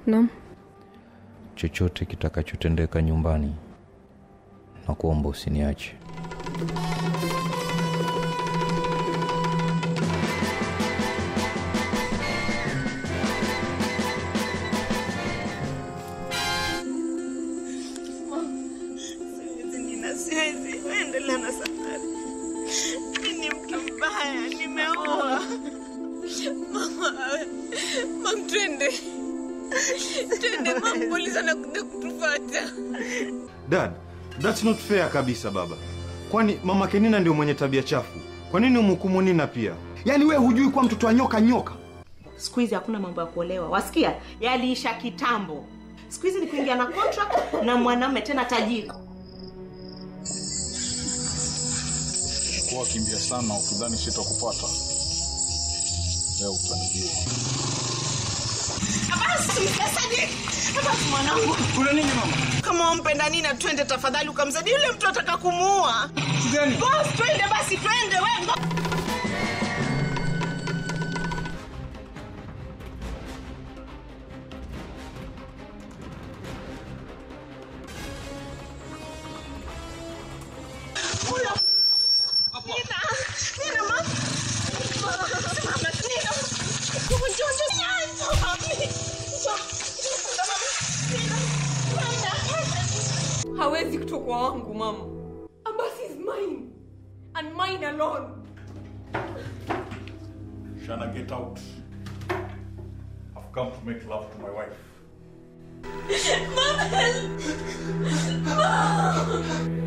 Naam. chochote kitakachotendeka nyumbani na kuomba usiniache Siwezi, Nina, siwezi endelea na safari. Mimi ni mtu mbaya, nimeoa. Mama, mam, twende twende, mam, polisi anakuja kutufata. Dad, that's not fair kabisa baba. Kwani mama Kenina ndio mwenye tabia chafu? Kwa nini umhukumu Nina pia? Yaani we hujui kuwa mtoto wa nyoka nyoka? siku hizi hakuna mambo ya kuolewa wasikia yaliisha kitambo siku hizi ni kuingia na contract na mwanamume tena tajiri kuwa kimbia sana ukidhani sitakupata leo utanijua Basi, Sadiq, basi mwanangu. Kuna nini mama? Kama wampenda Nina, twende tafadhali, ukamsaidia yule mtu ataka kumuua. Gani? Boss, twende basi, twende wewe. Nina, Nina, ma. Simama, Nina. Njoo, njoo, njoo. Mami. Njoo. Nina, Nina. hawezi kutoka wangu mama abasi is mine and mine alone Shana, get out. I've come to make love to my wife. Mom, help. Mom.